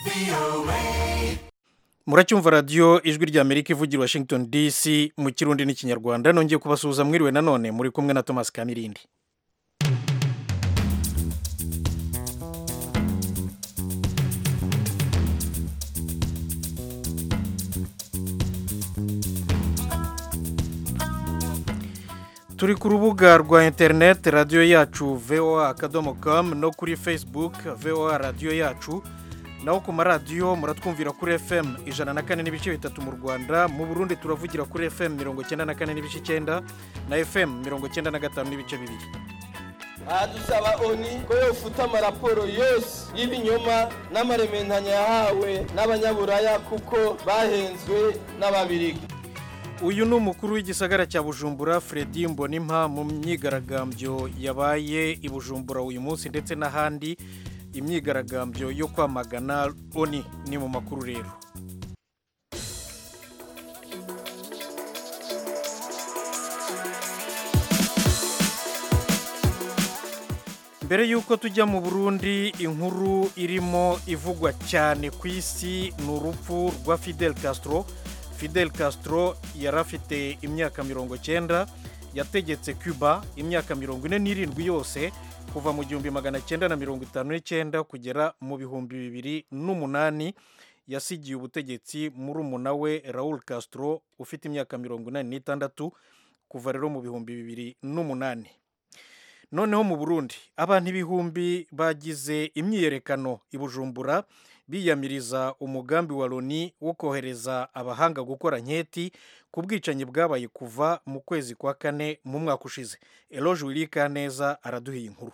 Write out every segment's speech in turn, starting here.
muracyumva radiyo ijwi rya amerika ivugira i washington dc mu kirundi n'ikinyarwanda nongeye kubasuhuza mwiriwe nanone muri kumwe na thomas kamirindi turi ku rubuga rwa interineti radiyo yacu voa akadomo kamu no kuri facebook voa radiyo yacu naho ku maradiyo muratwumvira kuri fm ijana na kane n'ibice bitatu mu rwanda mu burundi turavugira kuri fm mirongo icyenda na kane n'ibice icyenda na fm mirongo icyenda na gatanu n'ibice bibiri aha dusaba oni ko yofuta amaraporo yose y'ibinyoma n'amarementanya yahawe n'abanyaburaya kuko bahenzwe n'ababirigi uyu ni umukuru w'igisagara cya bujumbura Fredy mbonimpa mu myigaragambyo yabaye i bujumbura uyu munsi ndetse n'ahandi imyigaragambyo yo kwamagana oni ni mu makuru rero mbere y'uko tujya mu burundi inkuru irimo ivugwa cyane ku isi ni urupfu rwa fidel castro fidel castro yari afite imyaka mirongo cyenda yategetse cuba imyaka mirongo ine n'irindwi yose kuva mu gihumbi magana cyenda na mirongo itanu n'icyenda kugera mu bihumbi bibiri n'umunani yasigiye ubutegetsi muri umuna we raul castro ufite imyaka mirongo inani n'itandatu kuva rero mu bihumbi bibiri n'umunani noneho mu burundi abantu ibihumbi bagize imyiyerekano i bujumbura biyamiriza umugambi wa loni wo kohereza abahanga gukora nketi ku bwicanyi bwabaye kuva mu kwezi kwa kane mu mwaka ushize eroge wirika neza araduhiye inkuru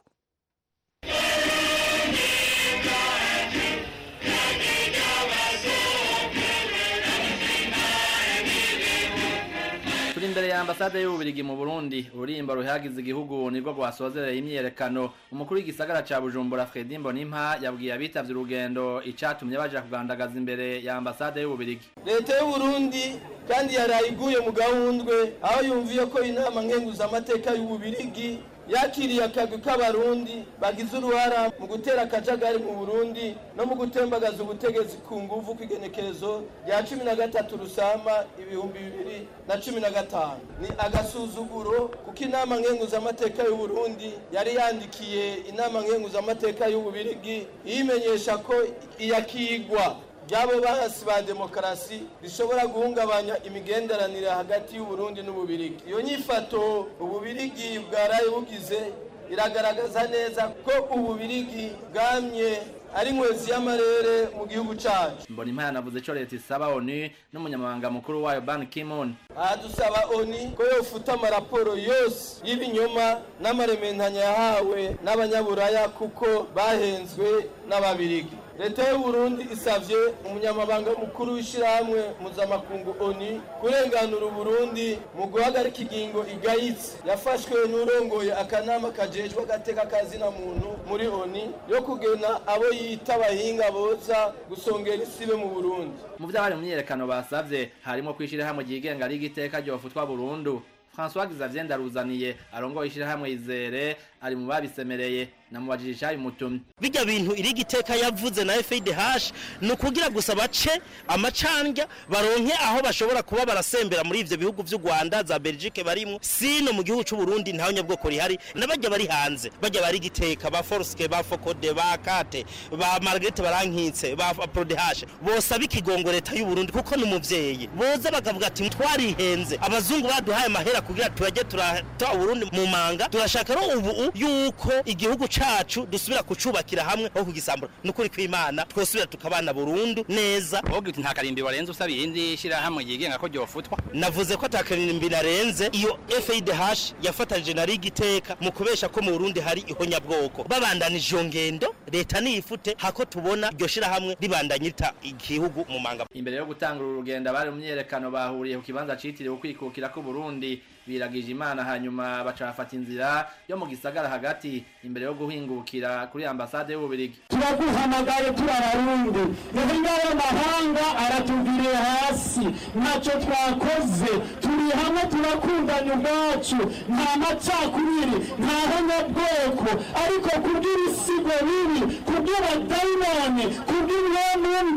turi imbere ya ambasade y'ububirigi mu burundi ururimbo ruhagize igihugu nibwo rwasozereye imyiyerekano umukuru w'igisagara ca bujumbura fredi mbonimpa yabwiye abitavye urugendo icatumye baja kugandagaza imbere ya ambasade y'ububirigi leta y'uburundi kandi yaraye iguye mu gahundwe aho yumviye ko inama nkenguzamateka y'ububirigi yakiriye akagwi k'abarundi bagize uruhara mu gutera akajagari mu burundi no mu gutembagaza ubutegetsi ku nguvu kw'igenekerezo rya cumi na gatatu rusama ibihumbi bibiri na cumi na gatanu ni agasuzuguro kuko inama nkenguzamateka y'uburundi yari yandikiye inama nkenguzamateka y'ububirigi iyimenyesha ko iyakigwa ryabo bahasi ba demokarasi rishobora guhungabanya imigenderanire hagati y'uburundi n'ububirigi iyo nyifato ububirigi bwaraye bugize iragaragaza neza ko ububirigi bwamye ari nkwezi y'amarere mu gihugu cyacu mbonimpa yanavuze ico leta isaba onu n'umunyamabanga mukuru wayo ban kimon aha dusaba oni ko yofuta amaraporo yose y'ibinyoma n'amarementanya yahawe n'abanyaburaya kuko bahenzwe n'ababirigi leta y'uburundi isavye umunyamabanga mukuru w'ishirahamwe mpuzamakungu oni kurenganura uburundi mu guhagarika igingo igayitse yafashwe n'urongoye akanama kajejwe agateka kazina muntu muri oni yo kugena abo yita abahinga boza gusongera isibe mu burundi mu vyo abari mu myiyerekano basavye harimo kwishirahamwe ryigenga rigiteka ryofutwa burundu François Xavier Ndaruzaniye arongoye ishirahamwe izere ari mu babisemereye namubajije icyayi mutumye bijya bintu iri giteka yavuze na FIDH ni ukugira gusa bace amacandya baronke aho bashobora kuba barasembera muri ivyo bihugu vy'u Rwanda za Belgique barimo sino mu gihugu c'u Burundi ntaho nyabwoko rihari nabajya bari hanze bajya bari giteka ba Forske ba Fokode ba Kate ba Margaret barankitse ba Prodh bose abikigongo leta y'u Burundi kuko ni umuvyeyi boza bakavuga ati twarihenze abazungu baduhaye amahera kugira turaje turata Burundi mu manga turashaka ro ubu yuko igihugu cacu dusubira kucubakira hamwe aho kugisambura nukuri kw'Imana twosubira tukabana burundu neza wowe nta karimbi warenze usaba iyindi shirahamwe yigenga ko ryofutwa navuze ko atakarimbi narenze iyo FIDH yafatanyije na rigiteka mu kubesha ko mu Burundi hari ihonyabwoko babandanije iyo ngendo leta niyifute hako tubona iryo shirahamwe ribandanyita igihugu mu manga imbere yo gutangura urugendo abari mu myiyerekano bahuriye ku kibanza citiriwe ukwikukira ku Burundi biragije imana hanyuma baca bafata inzira yo mu gisagara hagati imbere yo guhingukira kuri ambasade y'ububirigi turaguhamagaye turi abarundi muhinga w'amahanga aratuviriye hasi ntacyo twakoze turi hamwe turakundanya ubwacu nta macakubiri nta honyabwoko ariko kubw'ibisigo bibi kubw'abadayimoni kubw'umwami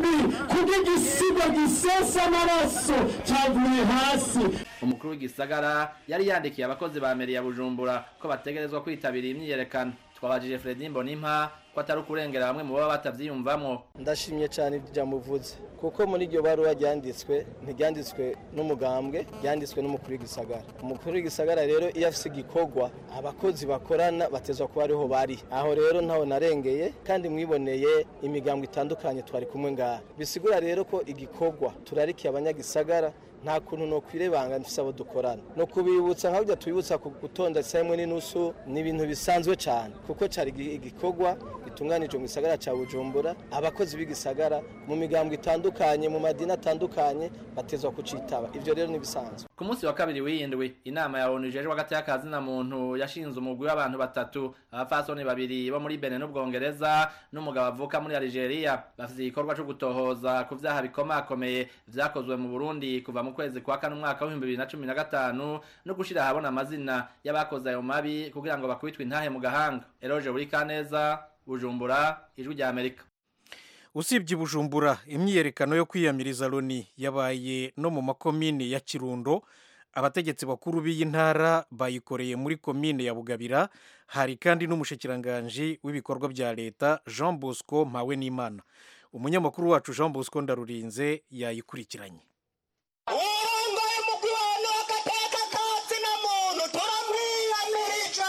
igisigo gisesa amaraso cyavuye hasi umukuru w'igisagara yari yandikiye abakozi ba meri ya bujumbura ko bategerezwa kwitabira imyiyerekano twabajije fredi mbonimpa ko atari ukurengera bamwe mu baba batavyiyumvamwo ndashimye cyane ibyo muvuze kuko muri iryo baruwa ryanditswe ntiryanditswe n'umugambwe ryanditswe n'umukuru w'igisagara umukuru w'igisagara rero iyo afise igikorwa abakozi bakorana batezwa kuba ariho bari aho rero ntaho narengeye kandi mwiboneye imigambwe itandukanye twari kumwe ngaha bisigura rero ko igikorwa turarikiye abanyagisagara nta kuntu no kwirebanga mfise abo dukorana no kubibutsa nka burya tubibutsa ku gutonda saa imwe n'inusu ni ibintu bisanzwe cyane kuko cari igi- igikorwa gitunganijwe mu gisagara ca bujumbura abakozi b'igisagara mu migambwe itandukanye mu madini atandukanye batezwa kucitaba ivyo rero ni bisanzwe ku munsi wa kabiri w'indwi inama ya onu ijejwe hagati y'akazi na muntu yashinze umugwi w'abantu batatu abapfasoni babiri bo muri bene n'ubwongereza n'umugabo avuka muri algeria bafite igikorwa co gutohoza ku vyaha bikomakomeye vyakozwe mu burundi kuva mu kwezi kwa kane umwaka w'ibihumbi bibiri na cumi na gatanu no gushira ahabona amazina y'abakoze ayo mabi kugira ngo bakubitwe intahe mu gahanga eroje buri kaneza bujumbura ijwi rya amerika usibye i bujumbura imyiyerekano yo kwiyamiriza loni yabaye no mu makomine ya kirundo abategetsi bakuru b'iyi ntara bayikoreye muri komine ya bugabira hari kandi n'umushikiranganji w'ibikorwa bya leta jean bosco mpawe n'imana umunyamakuru wacu jean bosco ndarurinze yayikurikiranye urongoye umugwi wanyu agateka katsi na muntu turamwiyamirije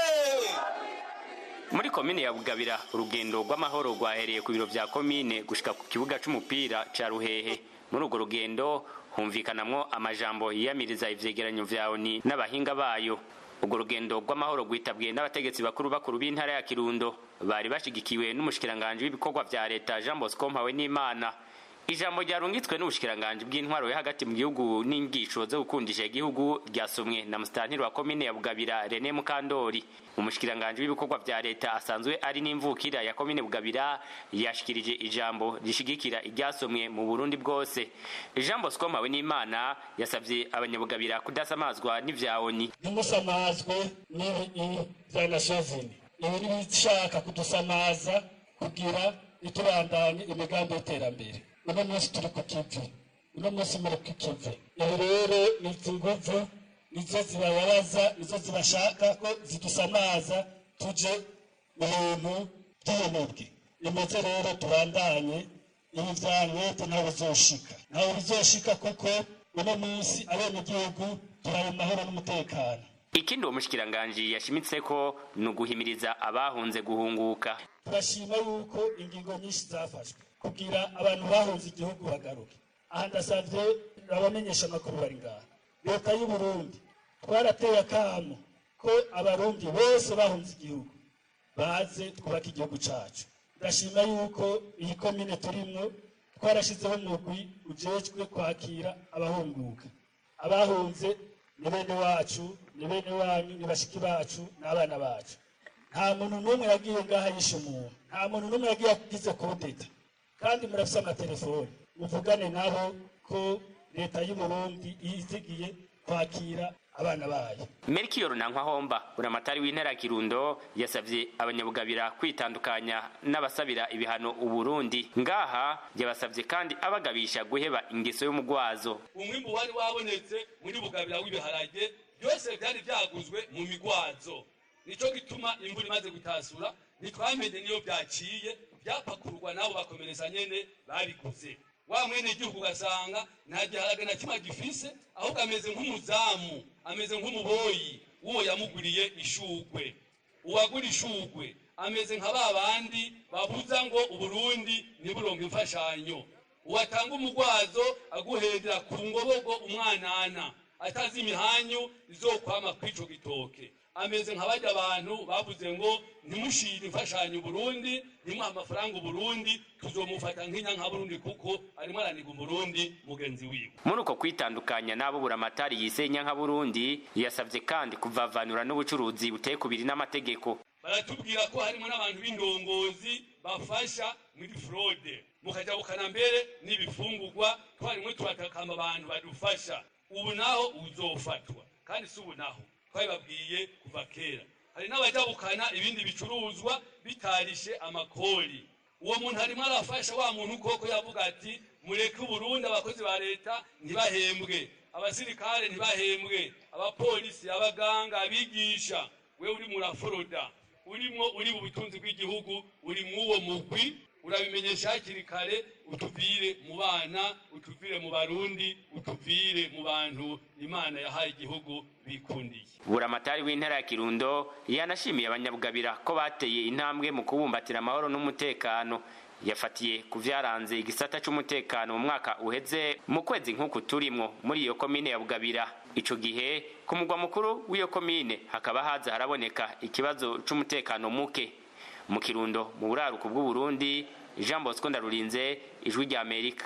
muri komine ya bugabira urugendo rw'amahoro rwahereye ku biro vya komine gushika ku kibuga c'umupira ca ruhehe muri urwo rugendo humvikanamwo amajambo yiyamiriza ivyegeranyo vya oni n'abahinga bayo urwo rugendo rw'amahoro rwitabwiye n'abategetsi bakuru bakuru b'intara ya kirundo bari bashigikiwe n'umushikiranganji w'ibikorwa vya leta jean bosco mpawe n'imana ijambo ryarungitswe n'ubushikiranganji bw'intwaro yo hagati mu gihugu n'ingisho zo gukundisha igihugu ryasomwe na musitantiri wa komine ya bugabira rene mukandori umushikiranganji w'ibikorwa vya leta asanzwe ari n'imvukira ya komine bugabira yashikirije ijambo rishigikira iryasomwe mu burundi bwose jean bosco mpawe n'imana yasabye abanyabugabira kudasamazwa n'ivya oni ntimusamazwe n'ibi bya nasozini ibi ni ibishaka kudusamaza kugira itubandanye imigambi y'iterambere uno munsi turi ku kivi uno munsi muri ku kivi ibi rero ni izi nguvu nizo zibababaza nizo zibashaka ko zidusamaza tuje mu bintu by'ubunebwe nimeze rero tubandanye ibi vya mwete ntawe bizoshika ntawe bizoshika kuko uno munsi abenegihugu turabe mu mahoro n'umutekano ikindi uwo mushikiranganji yashimitse ko ni uguhimiriza abahunze guhunguka turashima yuko ingingo nyinshi zafashwe kugira abantu bahunze igihugu bagaruke aha ndasavye abamenyesha amakuru bari ngaha leta y'u burundi twarateye akamo ko abarundi bose bahunze igihugu baze twubake igihugu cacu ndashima yuko iyi komine turimwo twarashizeho umugwi ujejwe kwakira abahunguka abahunze ni bene wacu ni bene wanyu ni bashiki bacu n'abana bacu nta muntu n'umwe yagiye ngaha yishe umuntu nta muntu n'umwe yagiye agize kodeta kandi murafise amatelefoni muvugane nabo ko leta y'u burundi yizigiye kwakira abana bayo Melchior Nankwa buramatari w'intara ya Kirundo yasavye abanyabugabira kwitandukanya n'abasabira ibihano Uburundi ngaha yabasavye kandi abagabisha guheba ingeso y'umugwazo umwimbu wari wabonetse muri bugabira w'ibiharage byose byari byaguzwe mu migwazo nico gituma imvura imaze gutasura ntitwamenye niyo byaciye byapakurwa nabo bakomereza nyene babiguze wa mwene igihugu ugasanga nta giharage na kimwe gifise ahubwo ameze nk'umuzamu ameze nk'umuboyi uwo yamuguriye ishugwe uwagura ishugwe ameze nka ba bandi babuza ngo uburundi ntiburonke imfashanyo uwatanga umugwazo aguhendera ku ngobogo umwanana atazi imihanyu izokwama kw'ico gitoke ameze nka bajya abantu bavuze ngo ntimushire imfashanyo Burundi ntimuha amafaranga Burundi tuzomufata nk'inyanka Burundi kuko arimo araniga Burundi mugenzi wiwe muri uko kwitandukanya n'abo buramatari yisenya nka Burundi yasavye kandi kuvavanura n'ubucuruzi buteye kubiri n'amategeko baratubwira ko harimo n'abantu b'indongozi bafasha muri fraude mukaja bukana mbere n'ibifungurwa twarimwe turatakamba abantu badufasha ubu naho uzofatwa kandi si ubu naho twabibabwiye kuva kera hari n'abajabukana ibindi bicuruzwa bitarishe amakori uwo muntu arimo arafasha wa muntu koko yavuga ati mureke uburundi abakozi ba leta ntibahembwe abasirikare ntibahembwe abapolisi abaganga abigisha we uri muraforoda urimo uri mu butunzi bw'igihugu uri mw'uwo mugwi urabimenyesha hakiri kare utuvire mu bana utuvire mu barundi utuvire mu bantu imana yahaye igihugu bikundiye buramatari w'intara ya kirundo yanashimiye abanyabugabira ko bateye intambwe mu kubumbatira amahoro n'umutekano yafatiye ku vyaranze igisata c'umutekano mu mwaka uheze mu kwezi nk'uku turimwo muri iyo komine ya bugabira ico gihe ku mugwa mukuru w'iyo komine hakaba haza haraboneka ikibazo c'umutekano muke mu kirundo mu buraruko bw'uburundi jean bosco ndarurinze ijwi rya amerika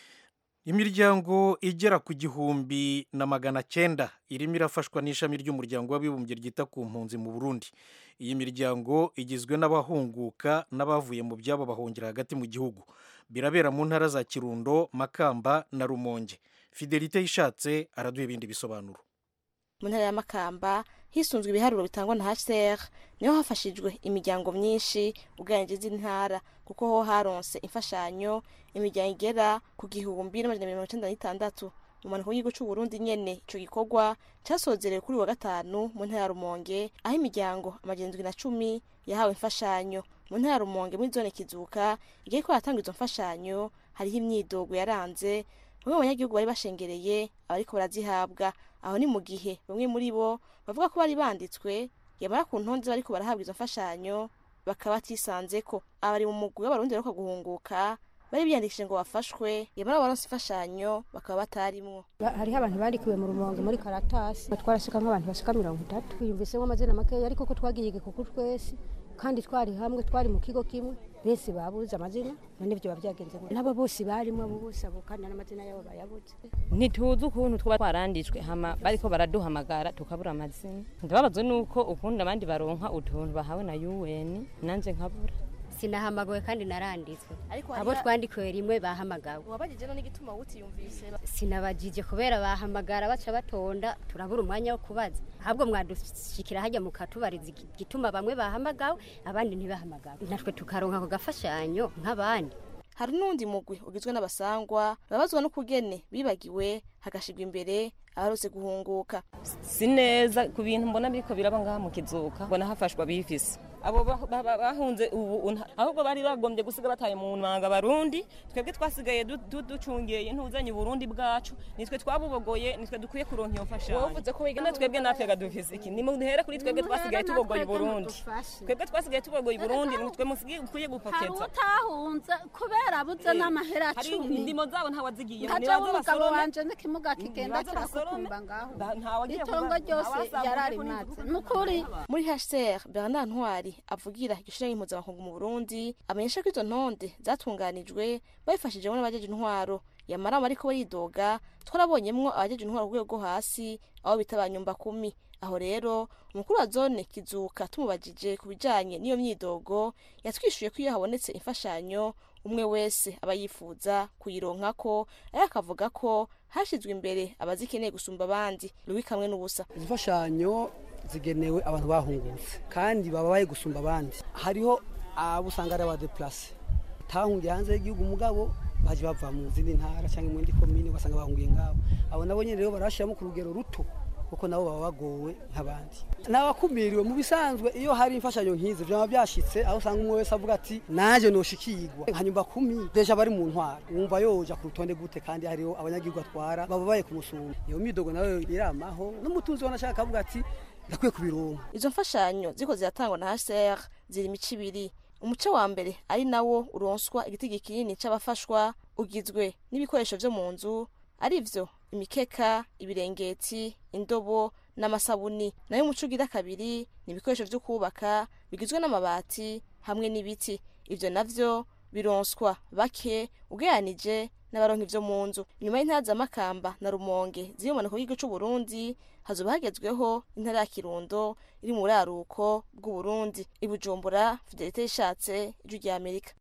imiryango igera ku gihumbi na magana cyenda irimo irafashwa n'ishami ry'umuryango w'abibumbye ryita ku mpunzi mu burundi iyi miryango igizwe n'abahunguka n'abavuye mu byabo bahungira hagati mu gihugu birabera mu ntara za kirundo makamba na rumonge fidelite yishatse araduha ibindi bisobanuro mu ntara ya makamba hisunzwe ibiharuro bitangwa na hcr niho hafashijwe imiryango myinshi ugereranyije iz'intara kuko ho haronse imfashanyo imiryango igera ku gihumbi n'amajana mirongo icenda n'itandatu mu mpanuka y'igihugu c'uburundi nyene ico gikorwa casozerewe kuri wa gatanu mu ntara ya rumonge aho imiryango amajana indwi na cumi yahawe imfashanyo mu ntara ya rumonge muri zone kizuka igihe ko haratangwa izo mfashanyo hariho imyidogo yaranze bamwe mu banyagihugu bari bashengereye abariko barazihabwa aho ni mu gihe bamwe muri bo bavuga ko bari banditswe yamara ku ntonde bariko barahabwa izo mfashanyo bakaba batisanzeko abari mu mugwi w'abarundi baheruka guhunguka bari biyandikishije ngo bafashwe yamara baronse imfashanyo bakaba batarimwo hariho abantu bandikiwe mu rumonge muri karatasi twarashika nk'abantu bashika mirongo itatu twiyumvisemo amazina makeya ariko ko twagiye igikuku twese kandi twari hamwe twari mu kigo kimwe bese babuze amazina none ibyo byagenze gute nabo bose barimo abo bose abo kandi n'amazina yabo bayabuze ntituzi ukuntu twaba twaranditswe hama bariko baraduhamagara tukabura amazina ndababazwa nuko ukundi abandi baronka utuntu bahawe na UN nanje nkabura sinahamagawe kandi naranditswe Ariko abo hariho- twandikwe rimwe bahamagawe wabajije no n'igituma wutiyumvise sinabajije kubera bahamagara baca batonda turabura umwanya wo kubaza ahubwo mwadushikira hajya mukatubariza igi- igituma bamwe bahamagawe abandi ntibahamagawe natwe tukaronka ako gafashanyo nk'abandi hari n'undi mugwi ugizwe n'abasangwa babazwa n'ukugene bibagiwe hagashirwa imbere abarose guhunguka si neza ku bintu mbona biriko biraba ngaha mu kizuka mbona hafashwa bifise abo ba- ba- ba- bahunze ubu unha- ahubwo bari bagombye gusiga bataye mu manga barundi twebwe twasigaye du- du- ducungeye ntuzanye uburundi bwacu nitwe twabubogoye nitwe dukwiye kuronka iyo mfashanyo Wowe uvuze ko wiga None twebwe natwega dufise iki nimuhere kuri twebwe twasigaye tubogoye uburundi twebwe twasigaye tubogoye uburundi nitwe musigaye hari mukwiye gupokeza utahunze kubera abuze n'amahera hari cumi indimo zabo ntawazigiye nkaja w'umugabo wanje n'ikimuga kigenda kirakukumba ngaho itongo ryose yararimaze nukuri muri hcr bernard ntwari avugira igishiraho impuzabakungu mu burundi amenyesha ko izo ntonde zatunganijwe babifashijemo n'abajeje intwaro yamara ariko baridoga twarabonyemwo abajeje intwaro ku rwego rwo hasi aho bita ba nyumba kumi aho rero umukuru wa zone kizuka tumubajije ku bijanye n'iyo myidogo yatwishuye ko iyo habonetse imfashanyo umwe wese aba yifuza kuyironkako ariko akavuga ko hashizwe imbere abazikeneye gusumba abandi rubi kamwe n'ubusa imfashanyo zigenewe abantu bahungutse kandi babaye gusumba abandi hariho abo usanga ari abadeplase batahungiye hanze y'igihugu umugabo baje bava mu zindi ntara cyangwa mu yindi komine ugasanga bahungiye ngabo abo nabo nyine rero barashiramo ku rugero ruto kuko nabo baba bagowe nk'abandi n'abakumiriwe mu bisanzwe iyo hari imfashanyo nk'izi byaba byashitse aho usanga umwe wese avuga ati naje noshikirwa hanyuma kumi deja bari mu ntwara wumva yoja ku rutonde gute kandi hariho abanyagihugu atwara bababaye kumusumba iyo midogo nayo iramaho n'umutunzi wanashaka akavuga ati ndakwiye kubironka izo mfashanyo ziko ziratangwa na hcr ziri imico ibiri umuce wa mbere ari nawo uronswa igitigi kinini c'abafashwa ugizwe n'ibikoresho vyo mu nzu ari vyo imikeka ibirengeti indobo n'amasabuni nayo umuco ugira kabiri ni ibikoresho vyo kubaka bigizwe n'amabati hamwe n'ibiti ivyo navyo bironswa bake ugereranije n'abaronka ivyo mu nzu inyuma y'intara za makamba na rumonge ziri mu manuko y'igihugu c'uburundi hazoba hagezweho intara ya kirundo iri mu buraruko bw'uburundi i bujumbura fidelite yishatse ijwi rya amerika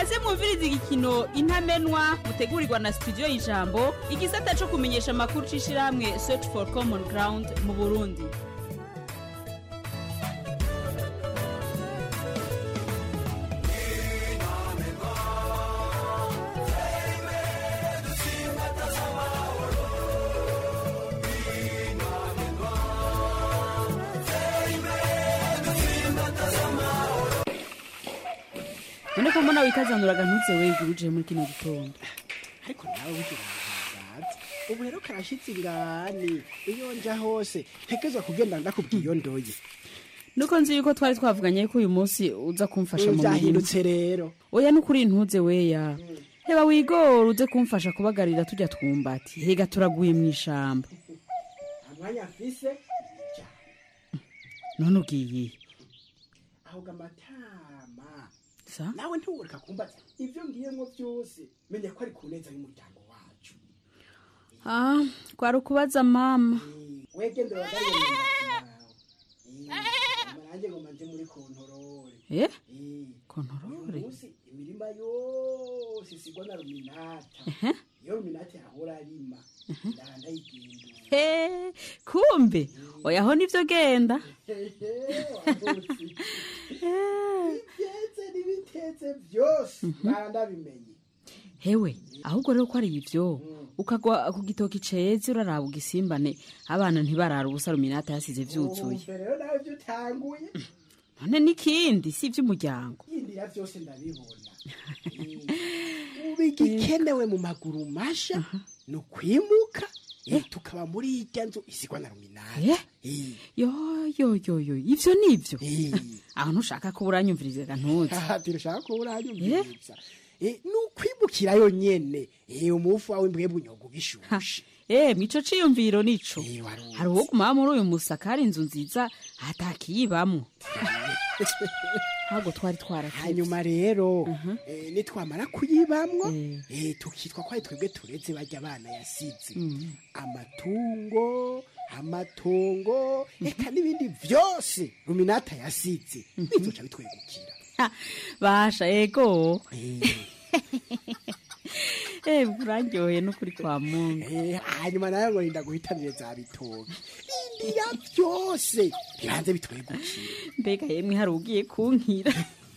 kaze mwumviriza igikino intamenwa mutegurirwa na studio y'ijambo igisata cyo kumenyesha amakuru c'ishirahamwe search for common ground mu burundi none ko mbona wikazanuraga ntuze wegura uje muri kino gitondo ariko nawe wigira ntazi ubu rero karashitse ingani iyo nja hose ntegerezwa kugenda ndakubwiye iyo ndoye nuko nzi yuko twari twavuganye ko uyu munsi uza kumfasha mu mirimo byahindutse rero oya nukuri ntuze weya heba wigora uze kumfasha kubagarira tujya twumbati hega turaguye mu ishamba amwanya mfise none ugiye ahubwo amatama sa nawe ntiworeka kumbaza ibyo ngiyemo byose menya ko ari ku neza y'umuryango wacu ah kwari ukubaza mama wegende wagariye mu ntoki yawe amarange ngo manje muri kontorore eh uyu kontorore munsi imirima yose isigwa na ruminata iyo ruminata yahora arima ndaha ndayigendura he kumbe oya ho nivyo genda ibyetse n'ibitetse byose bara ndabimenye hewe ahubwo rero ko ari ivyo ukagwa ku gitoki ceze uraraba ugisimbane abana ntibarara ubusa ruminata yasize vyuzuye Wumva rero nawe ibyo utanguye none n'ikindi si ivy'umuryango yindira byose ndabibona ubu igikenewe mu maguru masha ni ukwimuka eh, tukaba muri irya nzu isigwa na ruminata Eh? yo yo yo yo ivyo nivyo aho ntushaka ko uranyumvirizaga ntuzi tirushaka ko uranyumviriza Eh, ni ukwimukirayo nyene Eh, umufu wawe mbwebwe unyoga ubishushe eh mico ciyumviro nico hari uwo guma muri uyu musakari inzu nziza atakiyibamwo ahubwo twari twaratevye hanyuma rero eh, nitwamara kuyibamwo eh, tukitwa ko ari twebwe tureze barya abana yasize amatungo amatongo eka n'ibindi byose ruminata yasize bizoca bitwegukira basha ego eh buraryoheye n'ukuri kwa mungu Eh, hanyuma nawe ngo rinda guhitanire za bitoke indira byose bibanze bitwegukira mbega yemwe hari ugiye kunkira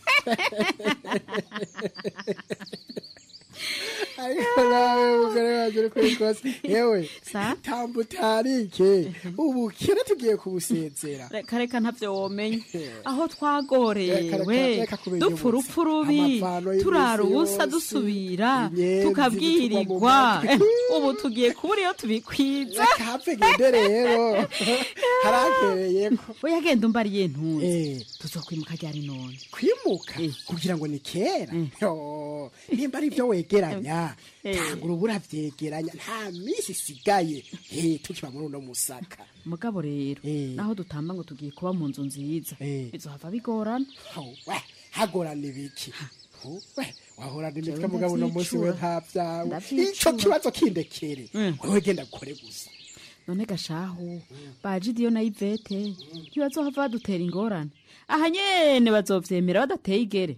ariko nawe mugore wanjye uri kuri kose yewe tambu utarike ubu kera tugiye kubusezera reka reka ntavyo womenye aho Reka, twagorewe reka, reka kumenya dupfa ubusa. urupfu rubi Amavano y'imisi turara ubusa yose, dusubira inyenzi tukabwirirwa zitugwa mu matwi. ubu tugiye kubura iyo tubikwiza hapfe gende rero harantereyeko oya genda umbariye ntunze tuzokwimuka ryari none kwimuka kugira ngo ni kera Yo, nimba ari byo wegeranya tanga urubura vyegeranya nta minsi isigaye Eh, tukiba muri uno musaka mugabo rero naho dutamba ngo tugiye kuba mu nzu nziza bizohava bigorana we hagorana ibiki Hu, we wahorana imitwe Jewe mugabo uno munsi we ndavyicura. nta vyawe Ndavyicura. ico kibazo kindekere wewe genda gukore gusa none gashahu bajidiyo na ivete ntibazohava badutera ingorane aha nyene bazovyemera badateye igere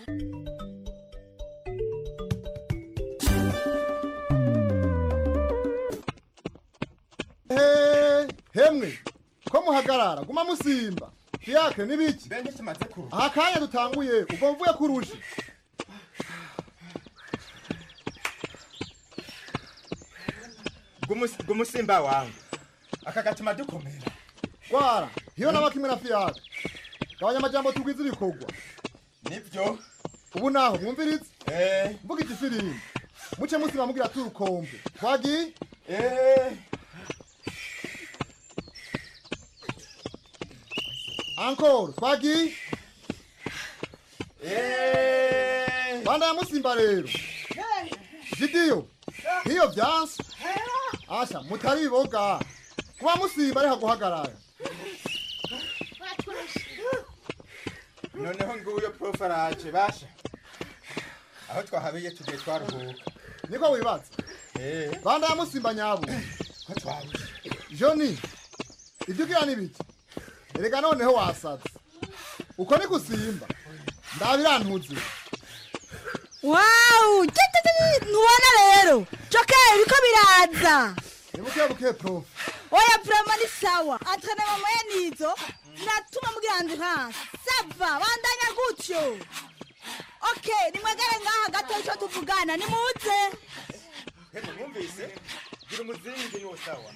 Eh, hemwe ko muhagarara guma musimba fiyake n'ibiki aha kanya dutanguye ubwo mvuye kurusha gumusimba wangu aka gatuma dukomera gwara hiyo naba kimwe na fiyake gabanya amajambo tugwiza ibikorwa nibyo ubu naho mwumvirize eh mvuga igifirimbi muce musima mugira turukombe twagiye eh ankoro twagiye eh banda ya musimba rero jidiyo hiyo vyansi asha mutariboga kuba musimba ariha guhagarara noneho nguyo profaraje basha aho twahabiye tugiye twaruhuka niko wibaza eh banda ya musimba nyabo ko twabuze joni ibyo ugira n'ibiki erega noneho wasaze uko ni gusimba ndabirantuze wawu ntubona rero jokeri biriko biraza nibuke buke prof oya vrema ni sawa antrenema moye nizo ziratuma mugira endurance sava bandanya gutyo okay nimwegere ngaha gato ico tuvugana nimuze Hebu mwumvise gira umuzingi niwo sawa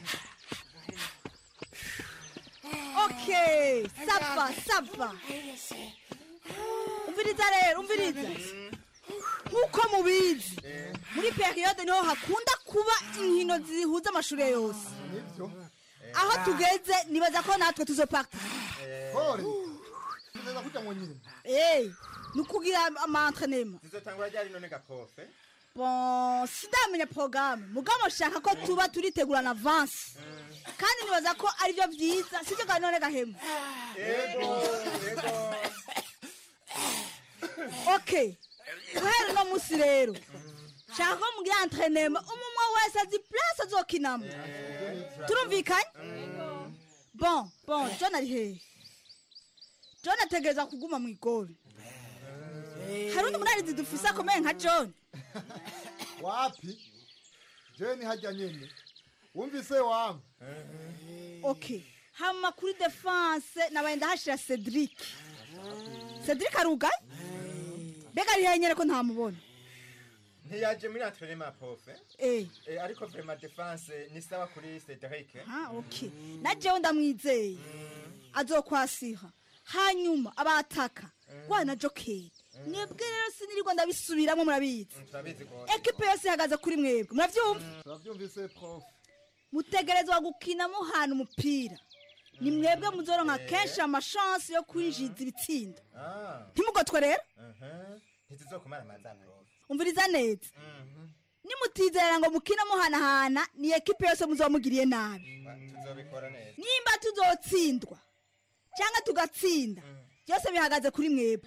okay sava sava umviriza rero umviriza nk'uko mubizi muri periyode niho hakunda kuba inkino zihuza amashuri yose aho tugeze nibaza ko natwe tuzoparta kore neza kujya mu nyine Eh, ni ukugira amantrenema zizotangura ryari none gaprofe bon sindamenya porogaramu mugabo nshaka ko tuba turitegura na avansi kandi nibaza ko aribyo byiza sibyo kandi none gahemu yego yego okay guhera uno munsi rero nshaka ko mugira antrenema umwe wese azi place azokinamo turumvikanye bon bon john ari hehe john ategereza kuguma mu igori hari undi munarizi dufise akomeye nka john wapi jeni hajya nyine wumvise wamwe okay hama kuri defense nabaye ndahashira cedric cedric arugaye mbega ari henyere ko ntamubona ntiyaje muri antrenema profe eh Eh, ariko vrema defense ni sawa kuri Cedric ha okay na jewe ndamwizeye azokwasiha hanyuma abataka wana jokeri mwebwe rero sinirirwa ndabisubiramwo murabizi turabizi gose ekipe yose ihagaze kuri mwebwe muravyumva turabyumvise prof mutegerezwa gukina muhana umupira ni mwebwe muzoronka kenshi amashansi yo kwinjiza ibitsindo ah ntimugotwe rero mhm ntituzokumara amaza profe umviriza neza nimutizera ngo mukine muhanahana ni ekipe yose muzomugiriye nabi tuzobikora neza nimba tuzotsindwa cyangwa tugatsinda byose bihagaze kuri mwebwe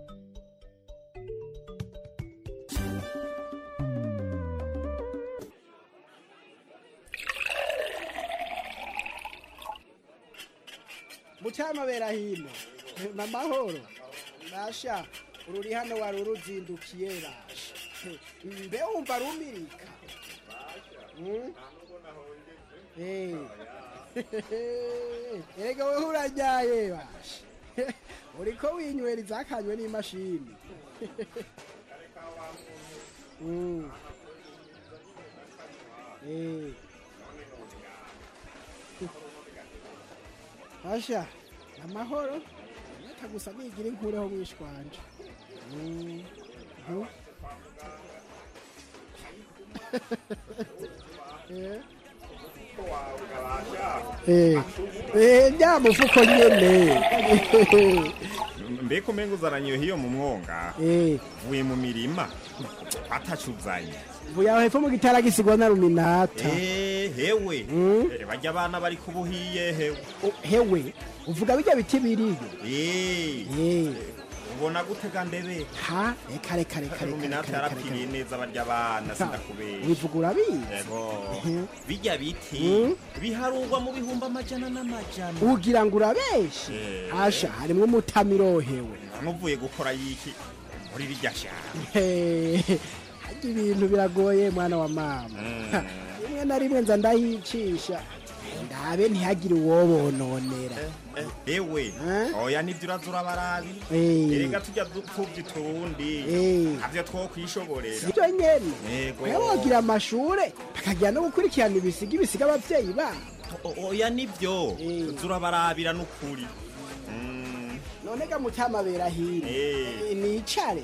mutamabera hino namahoro basha ururi hano wari uruzindukiye basha mbe wumva rumirika Mm? Eh. erega wewe urajyaye basha uriko winywera izakanywe n'imashini Mm. Eh. Asha, amahoro. Reka gusa nigira inkureho mwishwanje. Mm. Mhm. Eh. Eh. Eh, nda mufuko nyene. mbega umenga uzaranye hiyo mu mwonga Eh. vuye mu mirima atacuzanye Vuya hepfo mu gitara gisigwa na ruminata. Eh, hewe Eh, barya abana bari kubuhiye hewe Hewe, uvuga bijya biti biriyo. Eh, ubona gutega ndebe Ha, reka reka reka reka. ruminata reka, reka, yarapfiriye neza barya abana sindakubera Wivuga urabizi. yego bijya biti Mm. biharurwa mu bihumbi amajana n'amajana Ugira ngo urabeshe. Eh. Asha, harimo umutamirohewe. ntuvuye gukora yiki muri rirya shamba Hey, harya ibintu biragoye mwana wa mama rimwe na rimwe nza ndayicisha ndabe ntihagire uwobononera ewe oya nibyo uraza urabarabi Eh. erega tujya dupfubya utundi Eh. ntabyo two kwishoborera sibyo nyene Yego. wewe wogira amashure bakagira no gukurikirana ibisiga ibisiga abavyeyi babo O- oya nibyo uza urabarabira n'ukuri none ga mutamabera hino Eh. nicare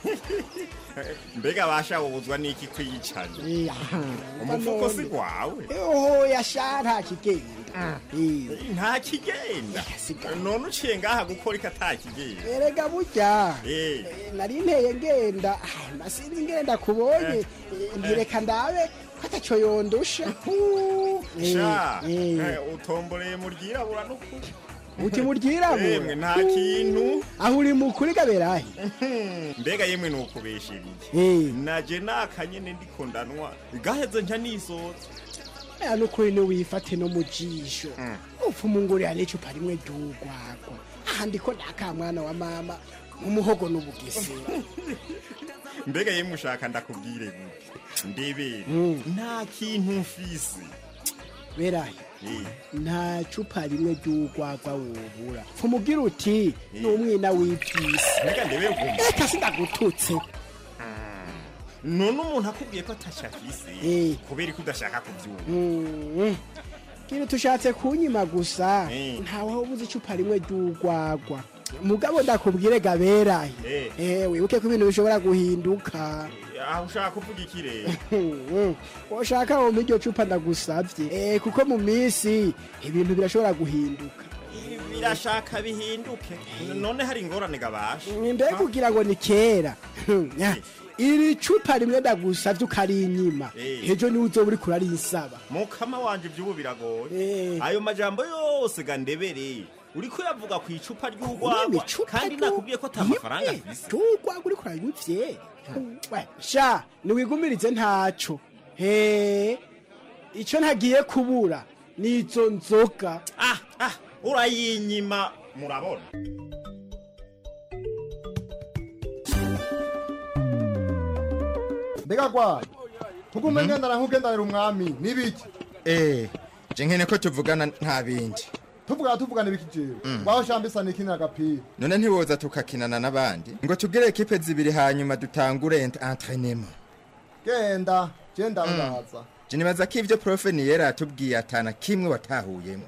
mbega bashawubuzwa n'iki kwiyicanya umufuko si gwawe oho yasha nta kigenda nta kigenda none uciye ngaha gukora iki atakigenda erega burya Eh. nari nteye ngenda ah, nasinzi ngenda kubonye Eh, ntireka ndabe ko ataco yondusha Eh, sha eh. eh, utomboreye mu ryirabura n'ukuri uti muryirabura Yemwe, nta kintu aho uri mukuri gaberahe mbega yemwe ni ukubesheriye Eh. naje nakanyene ndiko ndanwa gaheze nca nisoza aya nukuri niwifate no mu jisho upfa umungurira n'icupa rimwe ry'urwagwa aha ndiko ndaka mwana wa mama nk'umuhogo n'ubugesera mbega yemwe ushaka ndakubwire gute ndebera Mm. nta kintu mfise berahe Eh, nta cupa rimwe ry'urwagwa wobura kumubwira uti ni umwina w'ibyisi mbega ndebera ukuntu reka sindagututse none umuntu akubwiye ko atasha afise Eh. kubera ko udashaka kubyumva Mm. kiri tushatse kunyima gusa Eh. ntawe ubuze icupa rimwe ry'urwagwa mugabo ndakubwire gaberahe Eh. eh wibuke ko ibintu bishobora guhinduka aho ushaka kuvuga iki rero Mm. ushaka wumva iryo cupa ndagusabye eh kuko mu minsi ibintu birashobora guhinduka birashaka bihinduke none hari ingorane gabasha mbega kugira ngo ni kera Nya, iri cupa rimwe ndagusabye ukarinyima Eh. ejo niwe uzoba uriko urarinsaba mukama wanje iby'ubu biragoye Eh. ayo majambo yose ga ndebere uriko uravuga ku icupa ry'urwagwa Ureme icupa kandi ryo- nakubwiye ko ata mafaranga rimwe afise ry'urwagwa uriko urayivye We, sha niwigumirize ntaco he ico ntagiye kubura nizo nzoga ah ah urayinyima murabona mbega gwaye tugume ngendana nk'ugendanira umwami n'ibiki Eh, je nkene ko tuvugana nta bindi tuvugana tuvugana ibiki jewe waho shambisa nikinira agapira none ntiwoza tukakinana n'abandi ngo tugire ekipe zibiri hanyuma dutangure ent- entraînement genda je ndabaza je nibaza ko ivyo profe niyera atubwiye atana kimwe watahuyemo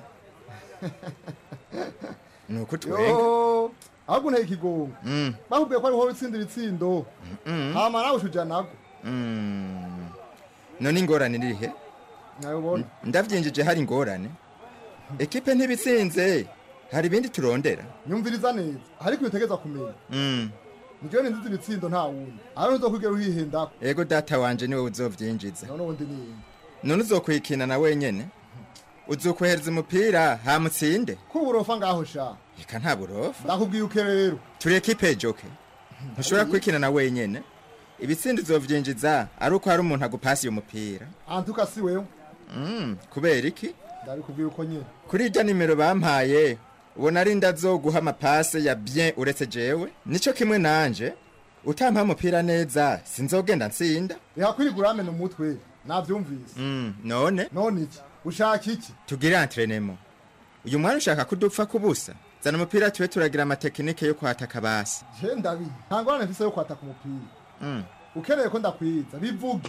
nuko twenga yo ahubwo nteye ikigongo Mm, bakubwiye ko ariho utsindira itsindo mm, hama nawe ushuja nago mm. none ingorane irihe nabibona ndavyinjije hari ingorane ekipe ntibitsinze hari ibindi turondera nyumviriza neza ariko utegeza kumenya Mm, nijewe ninziza ibitsindo nta wundi aho ntuzokwigera uhihendako ego data wanje niwe uzovyinjiza none ubundi ni none uzokwikina na wenyene uzokwohereza umupira hamutsinde ko uburofa ngaho sha reka nta burofa ndakubwiye uke rero turi ekipe joke ntushobora kwikina na wenyene ibitsindi uzovyinjiza ari uko hari umuntu agupasi uyo mupira antuka si wewe Mm, kubera iki ndabikubwiye uko nyene kuri irya nimero bampaye ubona ari ndazoguha amapase ya bien uretse jewe nico kimwe nanje utampa umupira neza sinzogenda nsinda ihakwirigura amena umutwe navyumvise Mm, none none iki ushaka iki tugire entraînement uyu mwana ushaka kudupfa kubusa zana umupira tube turagira amatekinike yo kwataka basi je ndabi nta ngorane mfise yo kwataka umupira Mm, ukeneye ko ndakwiza bivuge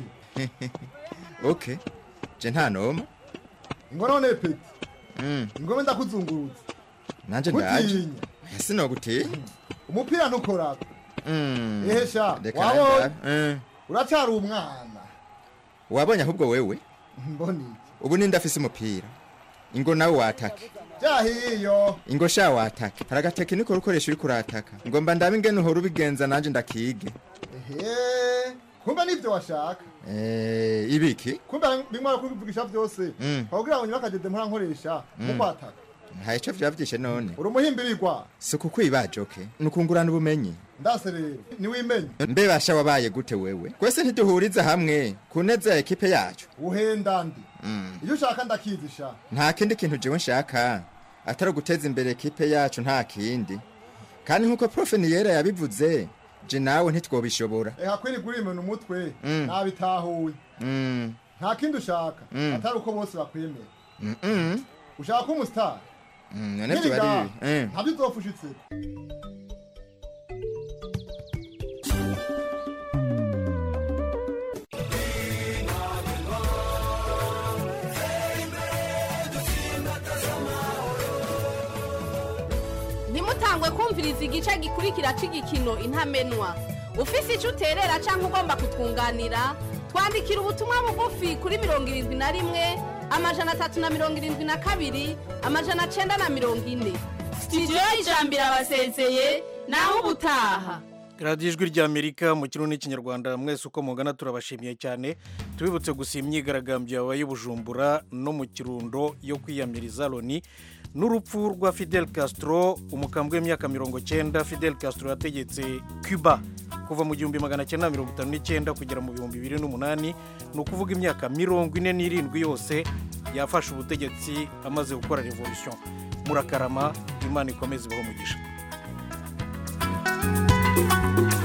okay je nta noma ngo none peti Mm, ingome ndakuzungurutse nanje ndaje gutinya ese nogutinya umupira ntukorako Mm, ehe sha reka wabonye ndabe. Mm, uracyari umwana wabonye ahubwo wewe mboni iki ubu ninde afise umupira ingo nawe watake jahiyo ingo sha watake hari agatekiniko ukoresha uriko urataka ngomba ndabe ingene uhora ubigenza nanje ndakige ehe kumbe nivyo washaka Eh, ibiki kumbe bimwe kubivugisha vyose Mm. kugira ngo nyubakageze mpora nkoresha mu Mm. kwataka nta ico vyavyishe none uri umuhimbirirwa si ukukwibaje oke ni ukungurana ubumenyi ndase rero niwimenye mbe basha wabaye gute wewe twese ntiduhuriza hamwe ku neza ya ekipe yacu uhenda ndi Mm. iyo ushaka ndakizisha nta kindi kintu jewe nshaka atari uguteza imbere ekipe yacu nta kindi kandi nk'uko profe niyera yabivuze je nawe ntitwobishobora eha kwirigura imena umutwe Mm. nabitahuye Mm, nta kindi ushaka Mm. atari uko bose bakwemera mm, mm, ushaka ko umusitari mm, none vyo bari eh. ntabyo uzopfa ushitse ntimutangwe kumviriza igice gikurikira cy'igikino intamenwa ufise icyo uterera cyangwa ugomba kutwunganira twandikira ubutumwa bugufi kuri mirongo irindwi na rimwe amajana atatu na mirongo irindwi na kabiri amajana cyenda na mirongo ine sitidiyo y'ijambiro abasezeye naho ubutaha radiyo ijwi ry'amerika mu kirundi n'ikinyarwanda mwese uko mugana turabashimiye cyane tubibutse gusa imyigaragambyo yabaye i bujumbura no mu kirundo yo kwiyamiriza loni n'urupfu rwa fidel castro umukambwe w'imyaka mirongo cyenda fidel castro yategetse cuba kuva mu gihumbi magana cyenda mirongo itanu n'icyenda kugera mu bihumbi bibiri n'umunani ni ukuvuga imyaka mirongo ine n'irindwi yose yafashe ubutegetsi amaze gukora revolution murakarama imana ikomeze ibaho umugisha